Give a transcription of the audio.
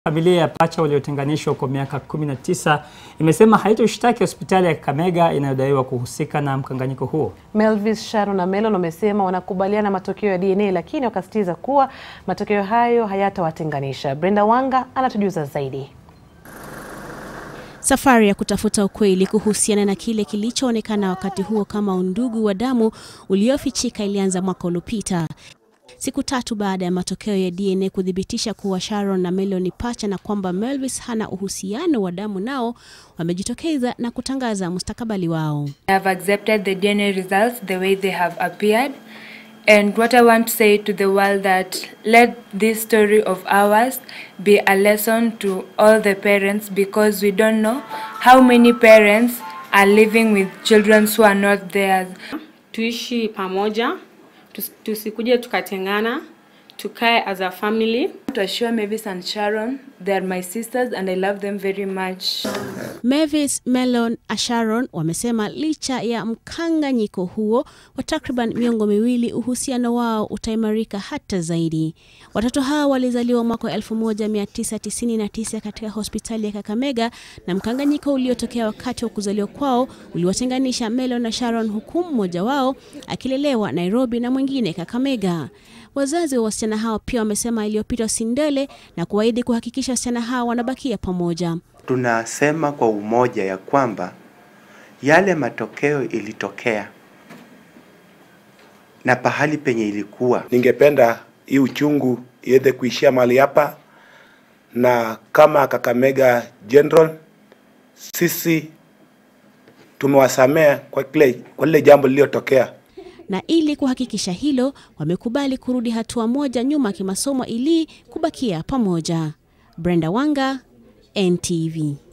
Familia ya pacha waliotenganishwa kwa miaka 19 imesema haitoshtaki hospitali ya Kakamega inayodaiwa kuhusika na mkanganyiko huo. Melvis, Sharon na Melon wamesema wanakubaliana matokeo ya DNA lakini wakasisitiza kuwa matokeo hayo hayatawatenganisha. Brenda Wanga anatujuza zaidi. Safari ya kutafuta ukweli kuhusiana na kile kilichoonekana wakati huo kama undugu wa damu uliofichika ilianza mwaka uliopita. Siku tatu baada ya matokeo ya DNA kuthibitisha kuwa Sharon na Melon ni pacha na kwamba Melvis hana uhusiano wa damu nao, wamejitokeza na kutangaza mustakabali wao. I have accepted the DNA results the way they have appeared. And what I want to say to the world that let this story of ours be a lesson to all the parents because we don't know how many parents are living with children who are not theirs. tuishi pamoja, tus- tusikuje tukatengana, tukae as a family. To assure Mavis and Sharon, they are my sisters and I love them very much. Mavis, Melon na Sharon wamesema licha ya mkanganyiko huo wa takriban miongo miwili, uhusiano wao utaimarika hata zaidi. Watoto hao walizaliwa mwaka wa 1999 katika hospitali ya Kakamega, na mkanganyiko uliotokea wakati wa kuzaliwa kwao uliwatenganisha Melon na Sharon, huku mmoja wao akilelewa Nairobi na mwingine Kakamega. Wazazi wa wasichana hao pia wamesema iliyopita sindele na kuahidi kuhakikisha wasichana hao wanabakia pamoja. tunasema kwa umoja ya kwamba yale matokeo ilitokea na pahali penye ilikuwa Ningependa hii uchungu iweze kuishia mahali hapa, na kama Kakamega General sisi tumewasamea kwa kile kwa lile jambo lililotokea. na ili kuhakikisha hilo wamekubali kurudi hatua moja nyuma kimasomo ili kubakia pamoja. Brenda Wanga, NTV.